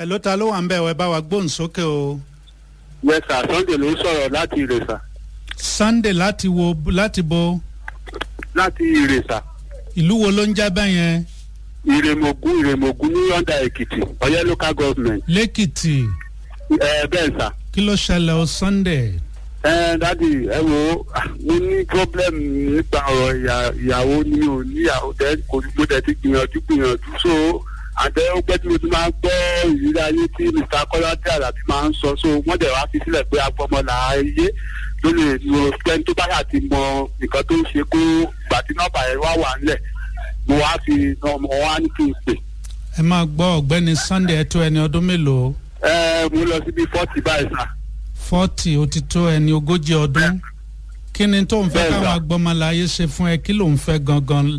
ẹ ló ta ló wà ń bẹ̀ wẹ́ bá wa gbóhùn sókè o. yes sir sunday ló ń sọ̀rọ̀ láti ìrèsà sunday láti wo láti bo láti ìrèsà ìlú wo ló ń já bẹ́ẹ̀ yẹn ìrèmọ̀gún ìrèmọ̀gún ní yọ̀ǹda èkìtì ọ̀yẹ́ local government lẹ́kìtì ẹ bẹ́ẹ̀ sà. kí ló ṣẹlẹ̀ o sunday. ẹ dádì ẹ wo ah, mo ní problem nípa ọ̀rọ̀ ìyà- ìyàwó ni o níyàwó tẹ kò ní mo tẹ ti gbìyànjú gbìyànjú so àtẹ ó pẹ́ tí mo ti máa ń gbọ́ ìrírí ayé tí mr kọ́ládé àlàbí máa ń sọ so wọ́n dẹ̀ wá fi sílẹ̀ pé agbọ́mọlà ayé ló lè lo pẹ́ni tó bá yà ti mọ nǹkan tó ń ṣe kó gbà tí nọ́ọ̀bà yẹn wá wà ńlẹ̀ mo wá fi ọmọ wa ní kí n pè. ẹ máa gbọ́ ọ̀gbẹ́ni sunday ẹ tó ẹni ọdún mélòó ẹ mo lọ síbi fọ́ọ̀tì báyìí sà. forty ó ti tó ẹni ogójì ọdún kí ni tó ń fẹ́ Bẹ́ẹ̀ káwọn sà. agbọ́mọláyé ṣe fún ẹ kí ló ń fẹ́ gangan.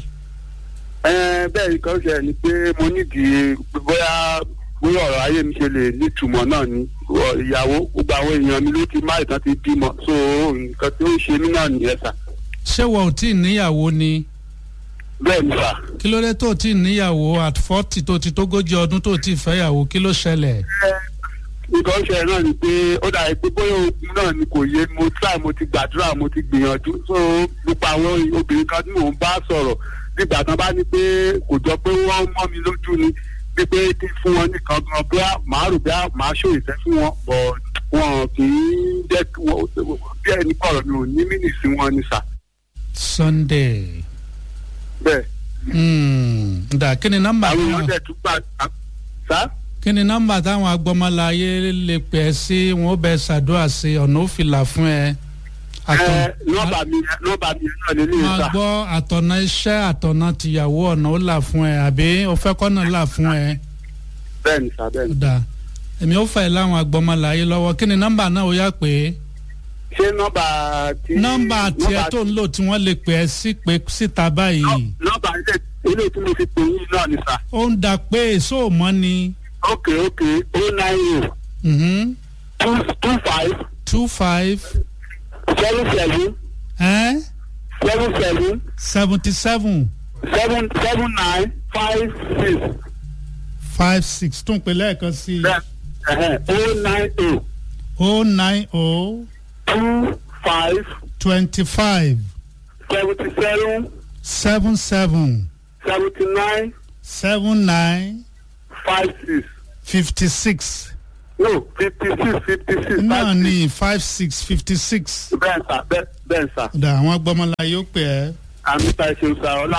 Ẹ, bẹ́ẹ̀ ni kan ṣe ni pé mo nídìí bóyá bóyá ọ̀rọ̀ ayé mi ṣe lè nítumọ̀ náà ni Ọ- ìyàwó gbogbo àwọn èèyàn mi ló ti má ìtàn ti bímọ so nǹkan tí ó ń ṣe mí náà nìyẹn sà ṣé wọ́n ò tí ì níyàwó ni bẹ́ẹ̀ ni sà. kí ló dé tó ò tí ì níyàwó at forty tó ti tógójì ọdún tó ò tí ì fẹ́yàwó kí ló ṣẹlẹ̀. nǹkan ṣe náà ni pé ó dàbí pé bóyá ogun náà ni kò yé mo try mo ti gbàdúrà mo ti gbìyànjú so gbogbo àwọn obìnrin kan tí mò ń bá sọ̀rọ̀ nígbà tán bá ní pé kò jọ pé wọ́n mọ́ mi lójú ni pípé kí fún wọn nìkan gan bóyá màá rò bóyá màá ṣó ìfẹ́ fún wọn bọ̀ wọn kì í jẹ́ kí wọ́n bí ẹni kọ̀rọ̀ mi ò ní mínì sí wọn ni sà sunday bẹ́ẹ̀ hmm, dà kí ni nọ́mbà àwọn táwọn èèyàn dẹ̀ tún gbà sá. kí ni nọ́mbà táwọn agbọ́mọláyé lè pè é sí wọn ó bẹ ṣàdúrà sí ọ̀nà òfìlà fún ẹ. ẹ nọ́ọ̀bà mi nọ́ọ̀bà mi náà lè ní máa ìsà. gbọ́ àtọ̀nà iṣẹ́ àtọ̀nà tìyàwó ọ̀nà ó là fún ẹ àbí o fẹ́ kọ́nà là fún ẹ. bẹ́ẹ̀ ni sà bẹ́ẹ̀ ni. dà èmi ó fẹ́ láwọn agbọ́mọláyé lọ́wọ́ kí ni nọ́mbà náà ó yá pé ṣé nọ́ọ̀bà tí. nọ́mbà tiẹ̀ nọ́ọ̀bà tó ń lò tí wọ́n lè pè é sí pé síta báyìí nọ́ọ̀bà ilé ilé tí mo fi pè yín náà ni sà. ó ń da pé èso ò mọ́ ni ok ok o nine mhm, o two two five two five seven seven eh, seven seven seventy seven seven seven nine five six five six tún pè lẹ́ẹ̀kan sí i bẹ́ẹ̀ o nine o oh nine oh two five twenty five seventy seven seven seven seventy nine seven nine five six fifty six no fifty six fifty six náà ní five six fifty six. bẹ́ẹ̀ sà bẹ́ẹ̀ bẹ́ẹ̀ sà ọ̀dà àwọn agbọ́mọlá yóò pè ẹ́. àmì ta ìṣèlú sà ọlá.